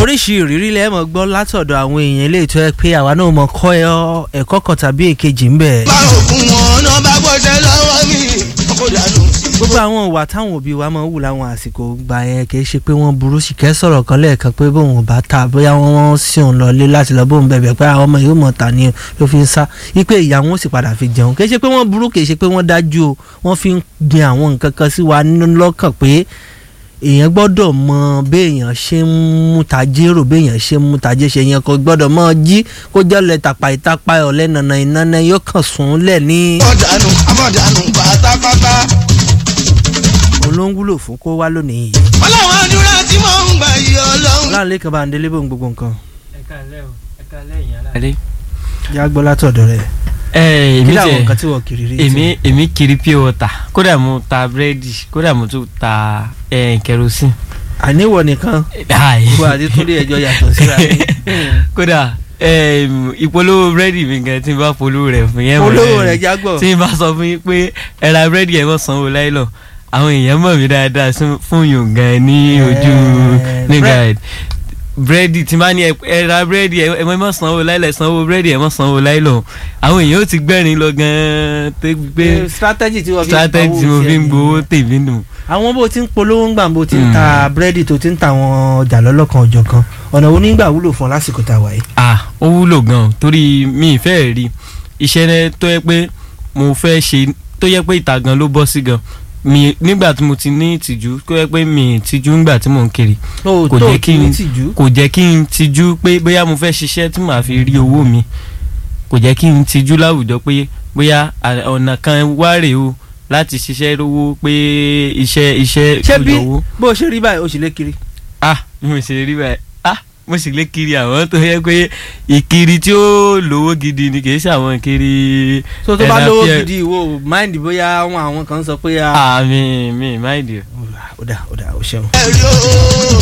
oríṣi ìrírí lẹ́ẹ̀mọ̀ gbọ́ látọ̀dọ̀ àwọn èèyàn ilé ìtọ́ ẹ pé àwa náà mọ̀ kọ́ ẹ̀kọ́ kan tàbí èkejì ń bẹ̀. bá òkun wọn náà bá gbọ́dọ̀ lọ́wọ́ mi kó dànù. gbogbo àwọn ìwà táwọn òbí wa máa ń wù láwọn àsìkò gbà yẹn kì í ṣe pé wọ́n burú sì kẹ́ sọ̀rọ̀ kan lẹ́ẹ̀kan pé bóun ò bá ta bóyá wọ́n sì ń lọlé láti lọ bóun bẹ̀bẹ̀ pé àwọn ọmọ yóò mọ̀ ta ni ló fi ń sá wípé ìyá wọn sì padà fi jẹun kì í ṣe pé wọ́n burú kì í ṣe pé wọ́n dájú o wọ́n fi ń gbin àwọn nǹkan kan sí wa nínú lọ́kàn pé èèyàn gbọ́dọ̀ mọ béèyàn ṣe ń mú tajérò béèyàn ṣe ń mú tajé ṣe yẹn kò gbọ́dọ̀ mọ jí kó jẹ́lẹ̀ tàpá ìtàpá ọ̀lẹ́ nànà ìnáná yóò kàn sùn lẹ̀ ní. àmọ̀dànù àmọ̀dànù pátápátá. olóńgúlò fún kó wá lónìí yìí. wọ́n láwọn àdúrà tí mò ń gbà yí ọlọ́run. láàrin kan bá ń délé bóun gbogbo nǹkan. ẹ káalẹ́ o ẹ káalẹ́ ìyá alẹ́. yá gbọ́ látọ̀dọ̀ rẹ̀. ẹ kí èmi làwọn tẹ nǹkan tí wọ́n kiri rí. èmi èmi kiri pure water kódà mo ta búrẹ́dì kódà mo tún ta ẹ, kerosene. àníwọ̀ nìkan Ai. gbogbo àti túndé ẹjọ́ yàtọ̀ síra ní. kódà em, ìpolówó búrẹ́dì mi gan tí n bá polówó rẹ̀ fún yẹn. olówó rẹ̀ jágbọ̀. tí n bá sọ fún yín pé ẹ ra búrẹ́dì ẹ̀ mọ̀ sanwó láìlọ àwọn èèyàn mọ̀ mí dáadáa sún- fún yòó gan ní ojú Eh, nígbà bread- ẹ̀ búrẹ́dì tí n bá ní ẹ ẹ ra búrẹ́dì ẹ ẹ mọ̀ sanwó láìlọ sanwó búrẹ́dì ẹ̀ mọ̀ sanwó láìlọ àwọn èèyàn ó ti gbẹ́rin lọ gan tó gbé strategy tí wọ́n fi ń strategy tí mo pawó fi ń tiẹ̀ gbowó nìyẹn. tèmi nù. àwọn bó ti ń polówó ń gbà bó ti ń Mm. ta búrẹ́dì tó ti ń ta àwọn ọjà lọ́lọ́kan ọjọ́ kan ọ̀nà onígbà wúlò fún ọ lásìkò tá a wà yìí. ah ó wúlò gan torí mi ì fẹ́ rí iṣẹ́ rẹ tó yẹ pé mo fẹ́ ṣe tó yẹ pé ìta gan ló bọ́ sí gan mi nígbà tí mo ti ní ìtìjú tó yẹ pé mi ì tìjú nígbà tí mò ń kiri tó Kò tó jẹ́ kí kí n n- tìjú. kò jẹ́ kí n tìjú pé bóyá mo fẹ́ ṣiṣẹ́ tí màá fi rí owó mi kò jẹ́ kí n tìjú láwùjọ pé bóyá à- ọ̀nà kan wá rèé o láti ṣiṣẹ́ rówó pé iṣẹ́ iṣẹ́ ṣé bí òjò owó bó o ṣe rí báyìí o sì lè kiri. ah bí mo ṣe rí báyìí ah mo sì lè kiri àwọn tó yẹ pé ìkiri tí ó lówó gidi ni kì í ṣe àwọn ìkiri. tó tó bá ẹ̀dá lówó fíẹ́- gidi ìwọ mind bóyá àwọn àwọn kan sọ pé a. ah mi mi máìdì. ó dà ó dà ó ṣeun. ẹ̀rí o.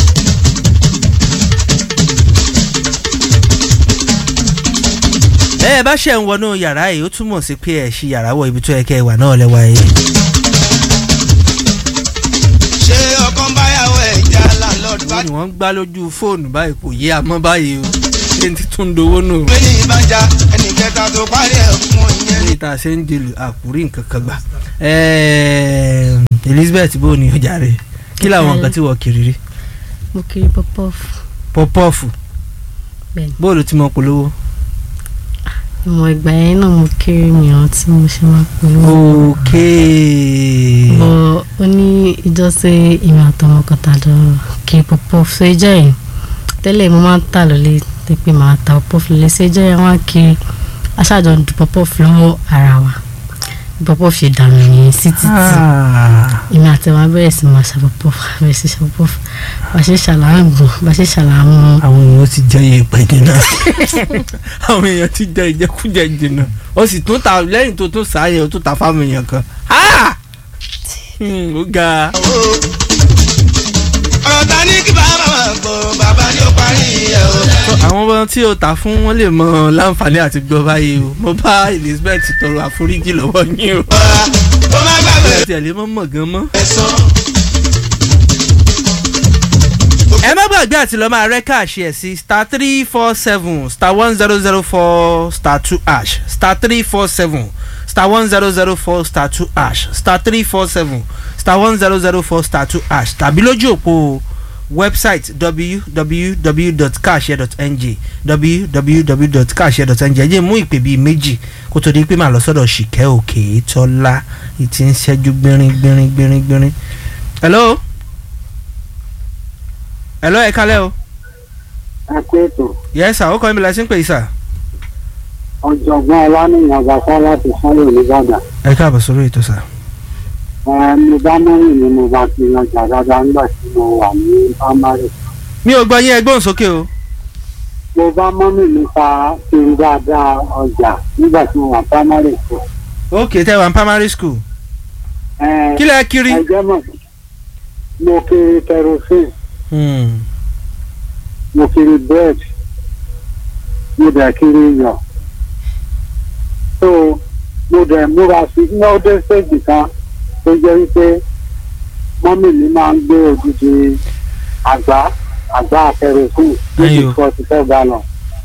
ẹ ẹ bá ṣe ń wọnú yàrá yìí ó túmọ̀ sí pé ẹ ṣí yàrá wọ ibi tó yẹ kẹ́ ẹ wà náà lẹ́wà yìí. ṣé ọkàn báyàwó ẹ̀já landlord bá wọ́n ní wọ́n ń gbá lójú fóònù báyìí kò yé àmọ́ báyìí o ṣé n ti tún dowó nù. gbé ní ìbàjá ẹnì kẹta tó parí ẹ̀ fún ìyẹn. ní ìta ṣe ń dèlù àkúrí nǹkan kan gbà. Ẹ̀ẹ̀, Elizabeth bó ni ọjà rẹ kí làwọn nǹkan tí wọ́n kiri rí mo kiri pọpọfù pọpọ́ọ̀fù Bẹ́ẹ̀ni. bóòlù tí mo polówó. ìmọ̀ ìgbà yẹn náà mo kiri mìíràn tí mo ṣe máa polówó. okay. bọ̀ ó ní ìjọsìn ìmọ̀ àtọmọkọta lọ kiri pọpọfù ṣe jẹ́ yìí tẹ́lẹ̀ mo máa ń tà lọ́lé tó pé màá ta pọpọfù lè ṣe jẹ́ yẹn wá kiri aṣáájọ ń du pọpọfù lọ́wọ́ ara wa pọpọfù ṣe dànù yẹn sí títì Ah. èmi àti wọn bẹ̀rẹ̀ sí máa ṣàpọ̀pọ̀ bẹ̀rẹ̀ sí ṣàpọ̀pọ̀ bá ṣe ṣàlàǹgùn bá ṣe ṣàlàmù àwọn èèyàn ti jẹ iye ìpè jìnnà àwọn èèyàn ti jẹ ìjẹkújẹ jìnnà ó sì tún ta lẹ́yìn tó tún sáyẹn ó tún ta fáwọn èèyàn kan Ah! Hmm, ó ga ọ̀rọ̀ ta ní kí bàbá máa gbọ́ bàbá ní ó parí ẹ̀ o. àwọn ọmọ tí o ta fún wọn lè mọ láǹfààní àti gbọ́ báyìí o mo bá Elizabeth tọrọ àforíjì lọ́wọ́ yín o ọ̀rá ó má gbàgbé ẹ tiẹ̀ lè mọ́ mọ̀ gan mọ́. ẹ̀sán. ẹ má gbàgbé àti lọ́ọ́ máa rẹ́ káàṣì ẹ̀ sí star three four seven star one zero zero four star two ash star three four seven star one zero zero four star two ash star three four seven star one zero zero four star two ash tàbí lójú òpó website www.kaashare.ng www.kaashare.ng ẹ jẹ́ mú ìpè bíi méjì kó tó di pé màá lọ sọ́dọ̀ ṣìkẹ́ òkè tọ́lá ìtì ń ṣẹ́jú gbérin gbérin gbérin gbérin. hello hello ẹ kálẹ́ o akẹ́tọ̀ yes sir ó kọ́ mi la sí ń pè é sir. ọ̀jọ̀gbọ́n ọlánìyàn gbàgbọ́ láti sanwó nìbàdàn ẹ káàbọ̀ sórí ètò sir. mo bá mọ́rin ni mo bá fi ọjà dáadáa nígbà tí mo wà ní primary mi ò gbọ́ yín ẹ gbóhùn sókè o. mo bá mọ́mì mi ta kiri dáadáa ọjà nígbà tí mo wà primary school. ok tẹ́ wà ní primary school. Ẹ, kí lẹ kiri. ẹ jẹ́ mọ̀ mo kiri kerosene Hmm. mo kiri bread mo dẹ̀ kiri iyọ̀ so mo dẹ̀ múra sí ní ọdẹ stage kan tó jẹ́ wípé mọ́mì mi máa ń gbé odidi àgbá àgbá kẹrẹsìn níbi Ayò. forty four gallon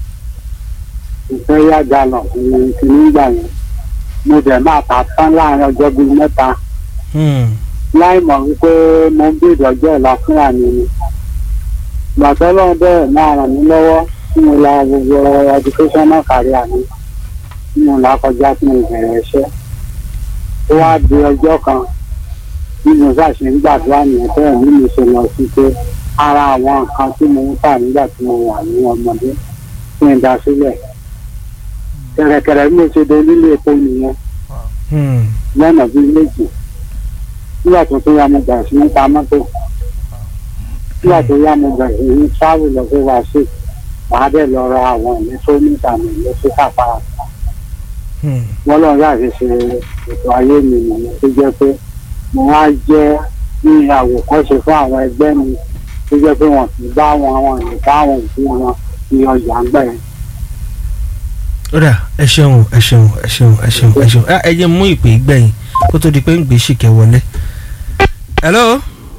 ìfẹ́ yá gallon ìrìn tí nígbà yẹn mo dẹ̀ máa ta tán láàrin ọjọ́ bíi mẹ́ta Hmm. láì mọ̀ wípé mo ń bèèrè ọjọ́ ọ̀la fúnra mi ni gbàtọ́ lọ́wọ́ bẹ́ẹ̀ máa ràn mí lọ́wọ́ tí mo la gbogbo educational career mi tí mo là kọjá tí mo bẹ̀rẹ̀ iṣẹ́ ó wá di ọjọ́ kan bí mo ṣàṣe ń gbàdúrà nìyẹn bẹ́ẹ̀ ni mo ṣe lọ sí pé ara àwọn nǹkan tí mo ń tà nígbà tí mo wà ní ọmọdé kí n dá sílẹ̀ kẹ̀rẹ̀kẹ̀rẹ̀ bí mo ṣe dé nílé epo nìyẹn Hmm. lọ́nà bíi méjì nígbà tó tó yá mo bẹ̀rẹ̀ sí ní ta mọ́tò nígbà tó yá mo bẹ̀rẹ̀ sí ní travel lọ sí wàásù màá dẹ̀ lọ ra àwọn ìlú tó ní ìsàmì ìlú sí kápára Hmm. wọ́n lọ́n láti ṣe ètò ayé mi nìyẹn tó jẹ́ pé mo wá jẹ́ ní àwòkọ́ṣe fún àwọn ẹgbẹ́ mi tó jẹ́ pé wọ́n ti bá wọn àwọn ìlú bá àwọn òbí wọn ní ọjà ń gbẹ̀ ó dà ẹ ṣeun ẹ ṣeun ẹ ṣeun ẹ ṣeun ẹ ṣeun ẹ jẹ́ mú ìpè gbẹ̀yìn kó tó di pé ń gbé ṣìkẹ́ wọlé. hello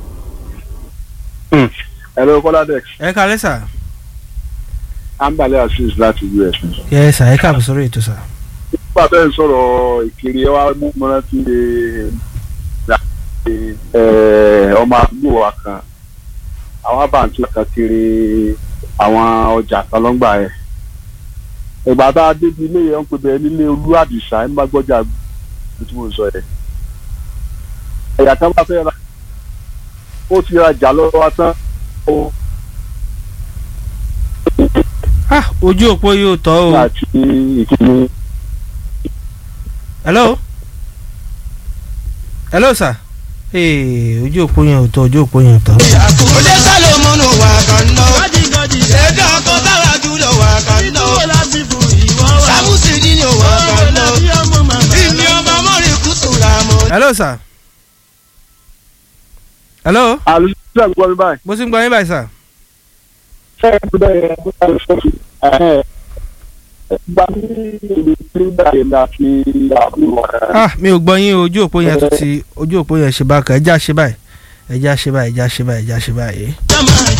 hello kọ́ládẹ́x ẹ kálẹ́ sà ambale asis láti us ni. yẹ sà ẹ káàbọ̀ sórí ètò sà. nígbà tó ń sọ̀rọ̀ ìkiri ẹ wá mú mọ́ra tí ọmọ àdúgbò wa kan àwọn àbàǹtí kan kiri àwọn ọjà kan lọ́ngbà ẹ̀. ìgbà tá a débi ilé yẹn ń pè bẹ́ẹ̀ nílé olú àdìsá ẹ̀ ń bá gbọ́jà bí tí mo sọ yẹn. ẹ̀yà kan bá fẹ́ ra ó ti rajà lọ́wọ́ wa tán ó ah ojú òpó yóò tọ́ o. àti ìkíni. hello hello sà ee ojú òpó yẹn ò tọ́ ojú òpó yẹn ò tọ́. Ode Salomonu wa kan lọ. Ṣèdá ọkọ báwa jùlọ wa kan lọ. Sábùsì nínú wa kan lọ. Ìní ọba mọ́rin kùtù ra mọ́. hello sà hello àlùsílẹ̀ gbọ́ mi báyìí. mo ti ń gbọ́ yín báyìí sà. ṣé ẹ ti bẹ́ẹ̀ ẹ bá lè sọ́ọ̀tì ẹ̀ gba ní ibi tí báyìí la fi àbúrò rẹ̀. ah mi ò gbọ́ yín o, ojú òpó yẹn tún ti ojú òpó yẹn ṣe bákan ẹja ṣe báyìí ẹja ṣe báyìí ẹja ṣe báyìí ẹja ṣe báyìí. Jọ́mọ̀